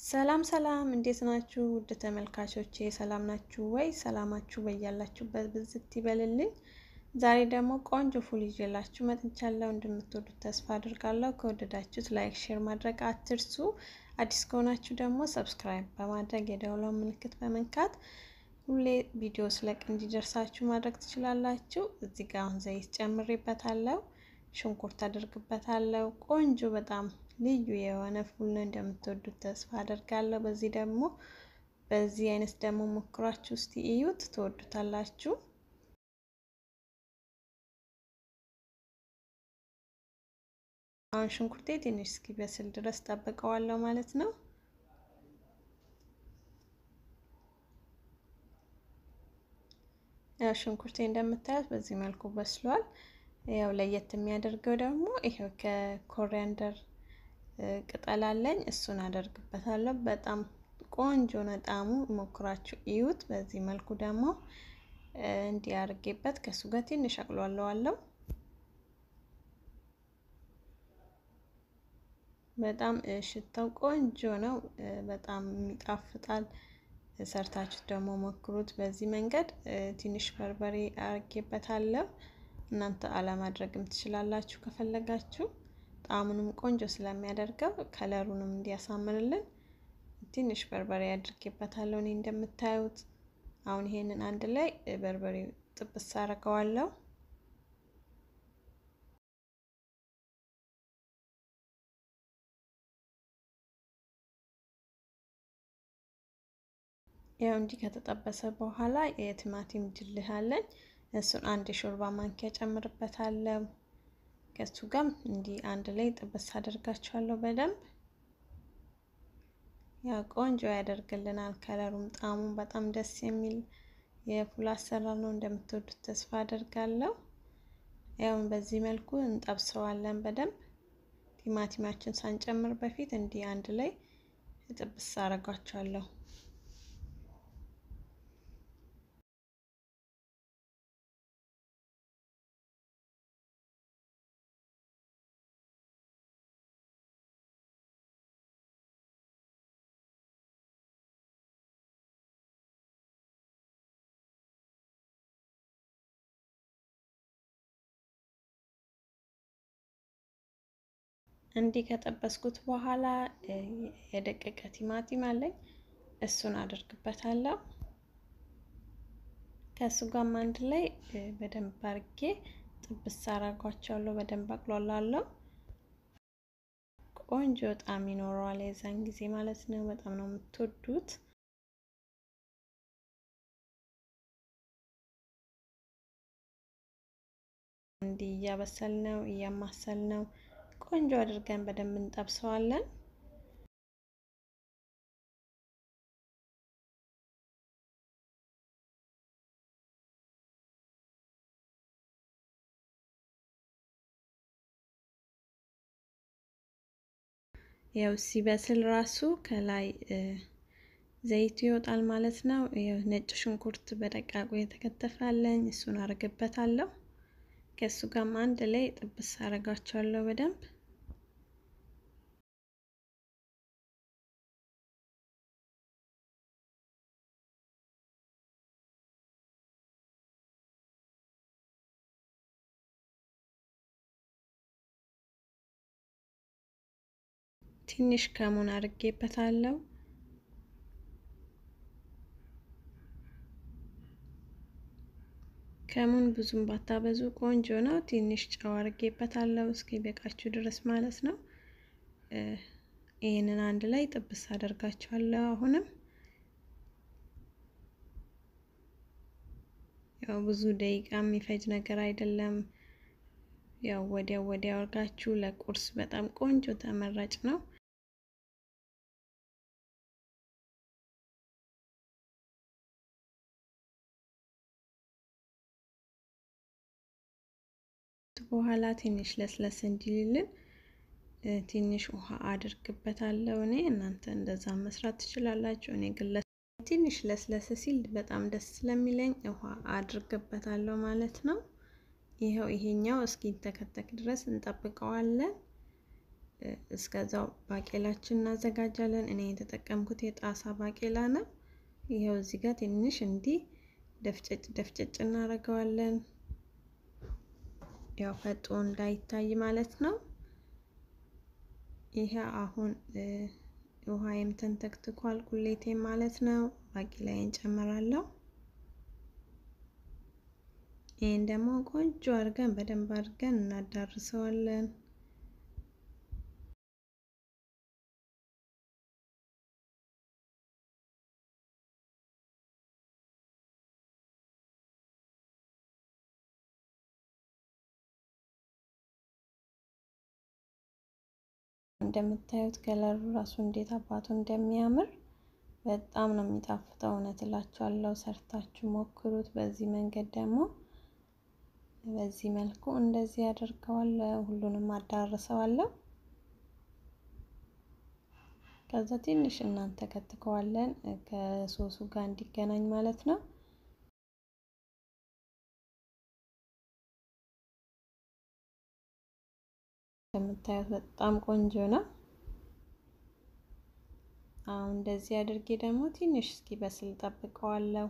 ሰላም ሰላም፣ እንዴት ናችሁ ውድ ተመልካቾቼ? ሰላም ናችሁ ወይ? ሰላማችሁ በያላችሁበት ብዝት ይበልልኝ። ዛሬ ደግሞ ቆንጆ ፉል ይዤላችሁ መጥቻለሁ። እንደምትወዱት ተስፋ አድርጋለሁ። ከወደዳችሁት ላይክ፣ ሼር ማድረግ አትርሱ። አዲስ ከሆናችሁ ደግሞ ሰብስክራይብ በማድረግ የደውላውን ምልክት በመንካት ሁሌ ቪዲዮ ስለቅ እንዲደርሳችሁ ማድረግ ትችላላችሁ። እዚህ ጋር አሁን ዘይት ጨምሬበታለሁ፣ ሽንኩርት አድርግበታለሁ። ቆንጆ በጣም ልዩ የሆነ ፉል ነው። እንደምትወዱት ተስፋ አደርጋለሁ። በዚህ ደግሞ በዚህ አይነት ደግሞ ሞክራችሁ እስቲ እዩት፣ ትወዱታላችሁ። አሁን ሽንኩርቴ ትንሽ እስኪበስል ድረስ ጠብቀዋለሁ ማለት ነው። ያው ሽንኩርቴ እንደምታዩት በዚህ መልኩ በስሏል። ያው ለየት የሚያደርገው ደግሞ ይሄው ከኮሪያንደር ቅጠል አለኝ እሱን አደርግበታለሁ። በጣም ቆንጆ ነው ጣዕሙ፣ ሞክራችሁ እዩት። በዚህ መልኩ ደግሞ እንዲህ አድርጌበት ከእሱ ጋር ትንሽ አቅሏለዋለሁ። በጣም ሽታው ቆንጆ ነው። በጣም ይጣፍጣል። ሰርታችሁ ደግሞ ሞክሩት። በዚህ መንገድ ትንሽ በርበሬ አርጌበታለሁ። እናንተ አለማድረግም ትችላላችሁ ከፈለጋችሁ። ጣዕሙንም ቆንጆ ስለሚያደርገው ከለሩንም እንዲያሳምርልን ትንሽ በርበሬ አድርጌበታለሁ። እኔ እንደምታዩት አሁን ይሄንን አንድ ላይ በርበሬ ጥብስ አደርገዋለሁ። ያው እንዲህ ከተጠበሰ በኋላ የቲማቲም ድልህ አለኝ እሱን አንድ የሾርባ ማንኪያ ጨምርበታለሁ። ከሱ ጋር እንዲህ አንድ ላይ ጥብስ አደርጋቸዋለሁ በደንብ ያው ቆንጆ ያደርግልናል። ከለሩም ጣዕሙም በጣም ደስ የሚል የፉል አሰራር ነው። እንደምትወዱት ተስፋ አደርጋለሁ። ያው በዚህ መልኩ እንጠብሰዋለን በደንብ ቲማቲማችን ሳንጨምር በፊት እንዲህ አንድ ላይ ጥብስ አደርጋቸዋለሁ። እንዲህ ከጠበስኩት በኋላ የደቀቀ ቲማቲም አለኝ እሱን አደርግበታለሁ። ከእሱ ጋርም አንድ ላይ በደንብ አርጌ ጥብስ አረጓቸዋለሁ። በደንብ አቅሏላለሁ። ቆንጆ ጣዕም ይኖረዋል የዛን ጊዜ ማለት ነው። በጣም ነው የምትወዱት። እንዲህ እያበሰል ነው እያማሰል ነው ቆንጆ አድርገን በደንብ እንጠብሰዋለን። ያው ሲበስል ራሱ ከላይ ዘይቱ ይወጣል ማለት ነው። ያው ነጭ ሽንኩርት በደቃቁ የተከተፋለኝ እሱን አርግበታለሁ። ከእሱ ጋርም አንድ ላይ ጥብስ አረጋቸዋለሁ በደንብ ትንሽ ከሙን አድርጌበታለሁ። ከሙን ብዙም ባታበዙ ቆንጆ ነው። ትንሽ ጨው አድርጌበታለሁ እስኪ በቃችሁ ድረስ ማለት ነው። ይህንን አንድ ላይ ጥብስ አደርጋቸዋለሁ። አሁንም ያው ብዙ ደቂቃ የሚፈጅ ነገር አይደለም። ያው ወዲያው ወዲያው አድርጋችሁ ለቁርስ በጣም ቆንጆ ተመራጭ ነው። በኋላ ትንሽ ለስለስ እንዲልልን ትንሽ ውሃ አድርግበታለሁ። እኔ እናንተ እንደዛ መስራት ትችላላችሁ። እኔ ግን ትንሽ ለስለስ ሲል በጣም ደስ ስለሚለኝ ውሃ አድርግበታለሁ ማለት ነው። ይኸው ይሄኛው እስኪንተከተክ ድረስ እንጠብቀዋለን። እስከዛው ባቄላችን እናዘጋጃለን። እኔ የተጠቀምኩት የጣሳ ባቄላ ነው። ይኸው እዚህ ጋር ትንሽ እንዲህ ደፍጨጭ ደፍጨጭ እናደርገዋለን። ያው ፈጦ እንዳይታይ ማለት ነው። ይሄ አሁን ውሃዬም ተንተክትኳል፣ ቁሌቴም ማለት ነው። ባቄላዬን ጨምራለሁ። ይህን ደግሞ ቆንጆ አድርገን በደንብ አድርገን እናዳርሰዋለን። እንደምታዩት ከለሩ ራሱ እንዴት አባቱ እንደሚያምር በጣም ነው የሚጣፍጠው። እውነት እላችኋለሁ፣ ሰርታችሁ ሞክሩት። በዚህ መንገድ ደግሞ በዚህ መልኩ እንደዚህ ያደርገዋለሁ። ሁሉንም አዳርሰዋለሁ። ከዛ ትንሽ እናንተ ከትከዋለን ከሶሱ ጋር እንዲገናኝ ማለት ነው። እንደምታዩት በጣም ቆንጆ ነው። አሁን እንደዚህ አድርጌ ደግሞ ትንሽ እስኪ በስል ጠብቀዋለሁ።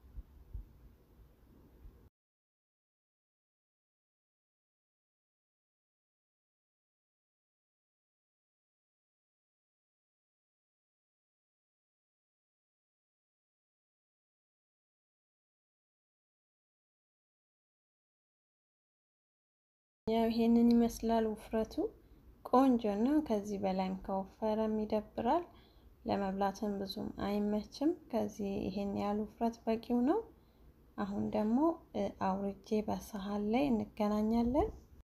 ያው ይሄንን ይመስላል ውፍረቱ ቆንጆ ነው። ከዚህ በላይም ከወፈረም ይደብራል፣ ለመብላትም ብዙም አይመችም። ከዚህ ይሄን ያህል ውፍረት በቂው ነው። አሁን ደግሞ አውርጄ በሰሃን ላይ እንገናኛለን።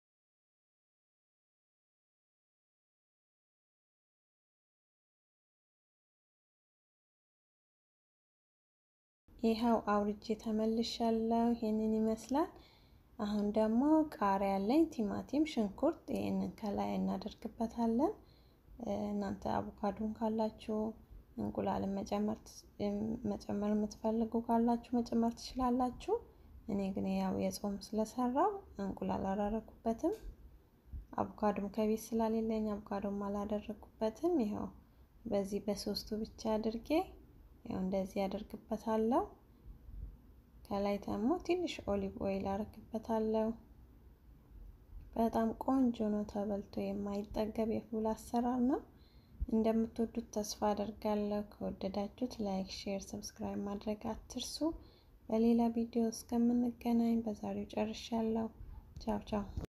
ይኸው አውርጄ ተመልሻለሁ። ይሄንን ይመስላል። አሁን ደግሞ ቃሪያ ያለኝ ቲማቲም፣ ሽንኩርት ይህንን ከላይ እናደርግበታለን። እናንተ አቮካዶን ካላችሁ እንቁላልን መጨመር የምትፈልጉ ካላችሁ መጨመር ትችላላችሁ። እኔ ግን ያው የጾም ስለሰራው እንቁላል አላደረኩበትም። አቮካዶም ከቤት ስላሌለኝ አቮካዶም አላደረኩበትም። ይኸው በዚህ በሶስቱ ብቻ አድርጌ ያው እንደዚህ ያደርግበታለሁ። ከላይ ደግሞ ትንሽ ኦሊቭ ኦይል አረግበታለሁ። በጣም ቆንጆ ነው። ተበልቶ የማይጠገብ የፉል አሰራር ነው። እንደምትወዱት ተስፋ አደርጋለሁ። ከወደዳችሁት ላይክ፣ ሼር፣ ሰብስክራይብ ማድረግ አትርሱ። በሌላ ቪዲዮ እስከምንገናኝ በዛሬው ጨርሻለሁ። ቻው ቻው።